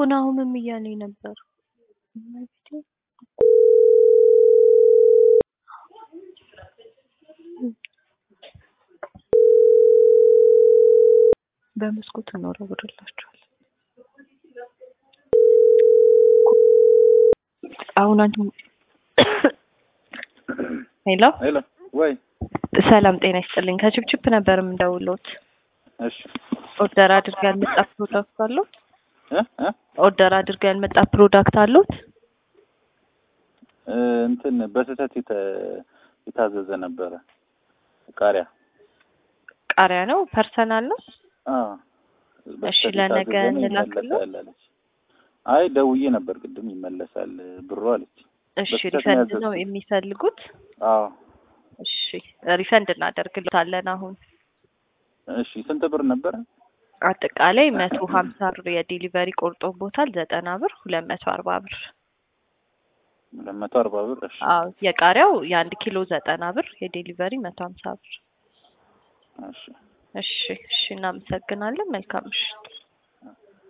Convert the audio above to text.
ናሁምም እያለኝ ነበር። በመስኮት እንወረውርላችኋል። አሁን አንቺ ሄሎ ሄሎ ወይ ሰላም ጤና ይስጥልኝ። ከችፕችፕ ነበር የምደውሎት። እሺ ኦርደር አድርገው ያልመጣ ፕሮዳክት አሉት? እ እ ኦርደር አድርገው ያልመጣ ፕሮዳክት አሉት? እ እንትን በስህተት የተ- የታዘዘ ነበረ ቃሪያ። ቃሪያ ነው ፐርሰናል ነው? አዎ እሺ፣ በስህተት ለነገ የታዘዘ ነው እንላክልዎ? ይመለሳል አለች። አይ ደውዬ ነበር ቅድም ይመለሳል ብሩ አለች። እሺ በስህተት ነው ሪፈንድ ነው ያዘዝኩት። የሚፈልጉት? አዎ እሺ ሪፈንድ እናደርግልታለን አሁን እሺ ስንት ብር ነበረ? አጠቃላይ መቶ ሀምሳ ብር የዴሊቨሪ ቆርጦቦታል። ዘጠና ብር ሁለት መቶ አርባ ብር። ሁለት መቶ አርባ ብር። እሺ አዎ የቃሪያው የአንድ ኪሎ ዘጠና ብር የዴሊቨሪ መቶ ሀምሳ ብር። እሺ እሺ እሺ እናመሰግናለን። መልካም ምሽት።